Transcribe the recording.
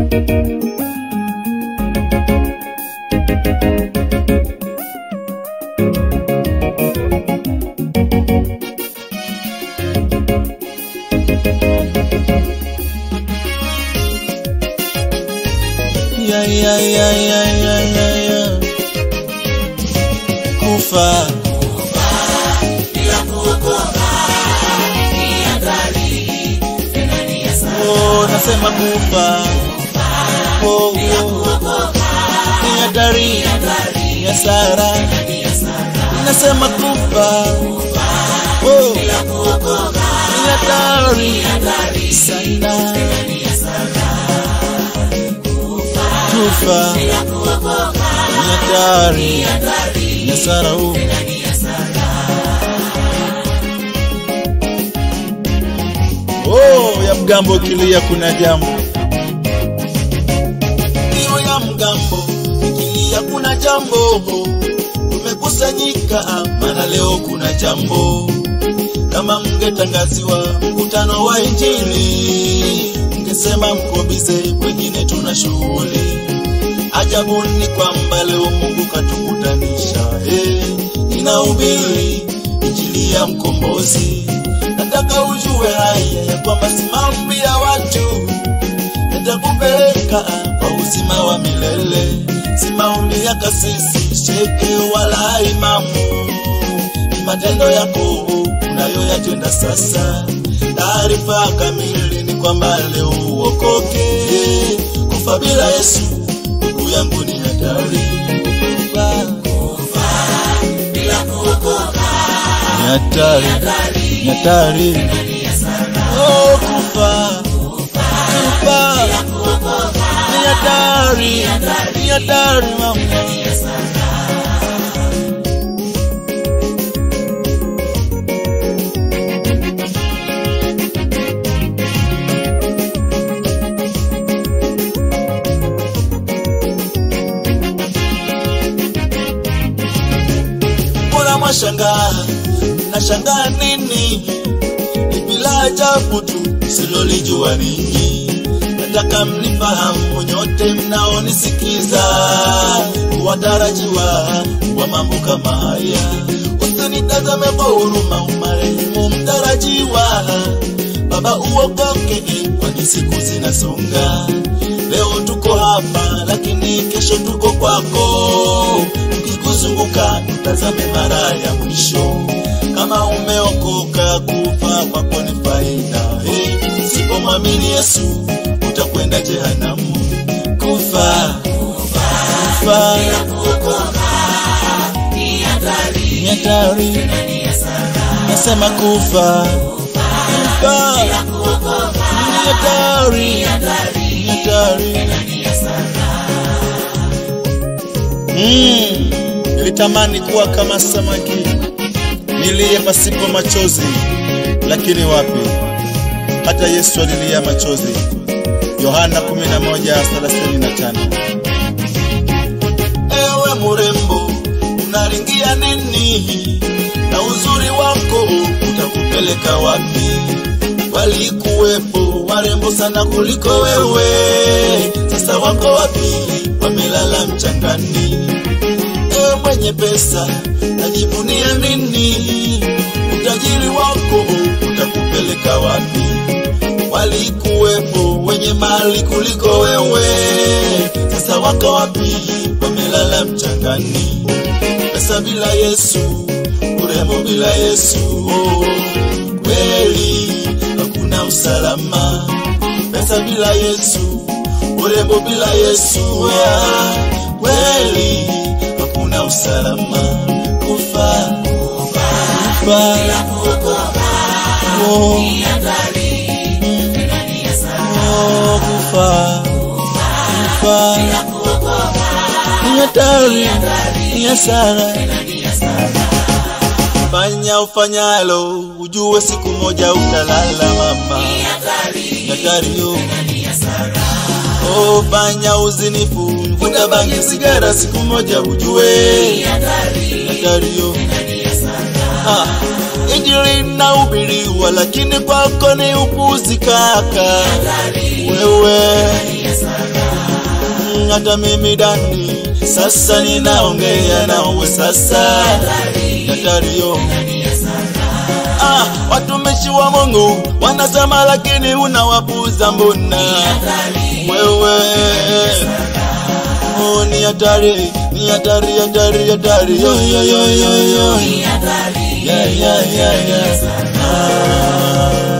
ya, ya, ya, ya, ya, ya, ya. Kufa oh, nasema kufa oh, oh. ni hatari ni hasara nasema kufa oh, ni hatari sana kufa ni hatari ni hasara oh. Oh, ya mgambo ikilia kuna jambo. Hiyo ya mgambo ikilia kuna jambo. Tumekusanyika maana leo kuna jambo. Kama mngetangaziwa mkutano wa Injili, mngesema mko bize, wengine tuna shughuli. Ajabu ni kwamba leo Mungu katukutanisha, eh, inahubiri injili ya mkombozi nataka ujue haya ya kwamba si maombi ya watu yatakupeleka kwa uzima wa milele, si maombi ya kasisi, sheke wala imamu, ni matendo yako unayoyatenda sasa. Taarifa kamili ni kwamba leo uokoke, kufa bila Yesu ndugu yangu ni hatari. Kufa bila kuokoka ni hatari ni hatari. Oh, kufa kufa ni hatari, ni hatari mama. Mbona mwashangaa? Nashangaa nini? Ni bila ajabu tu silolijua ninyi. Nataka mnifahamu nyote mnaonisikiza, watarajiwa wa mambo kama haya. Usinitazame kwa huruma, umarehemu mtarajiwa. Baba uokoke, kwani siku zinasonga. Leo tuko hapa, lakini kesho tuko kwako. Tukikuzunguka tutazame mara ya mwisho. Kama umeokoka, kufa kwako ni faida. Hey, usipomwamini Yesu utakwenda jehanamu. Kufa kufa ni hatari, nasema kufa kufa ni hatari, ni hatari. Mm, nilitamani kuwa kama samaki nilie pasipo machozi, lakini wapi, hata Yesu alilia machozi. Yohana 11:35. Ewe murembo, unaringia nini? Na uzuri wako utakupeleka wapi? Walikuwepo warembo sana kuliko wewe, sasa wako wapi? Wamelala mchangani. Ewe mwenye pesa, najivunia nini? Utajiri wako utakupeleka wapi? Walikuwepo wenye mali kuliko wewe, sasa wako wapi? Wamelala mchangani. Pesa bila Yesu, urembo bila Yesu, oh, kweli hakuna usalama. Pesa bila Yesu, urembo bila Yesu, ah, kweli hakuna usalama. Kufa kufa oh, oh, kufa kufa ni hatari, ni hasara. Fanya ufanyalo, ujue siku moja utalala mama. Ni hatari yo. Oh, fanya uzinifu, vuta bangi, sigara, siku moja ujue ni hatari yo. Ah, Injili inahubiriwa lakini kwako ni upuzi kaka. Wewe Mm, hata mimi Dani sasa ninaongea nawe sasa, Datario. Ah, watumishi wa Mungu wanasema, lakini unawapuza mbona wewe? Oh, ni hatari, ni hatari, hatari, hatari, yo, yo, yo, yo, yo. Yeah, yeah, yeah, yeah. Ah.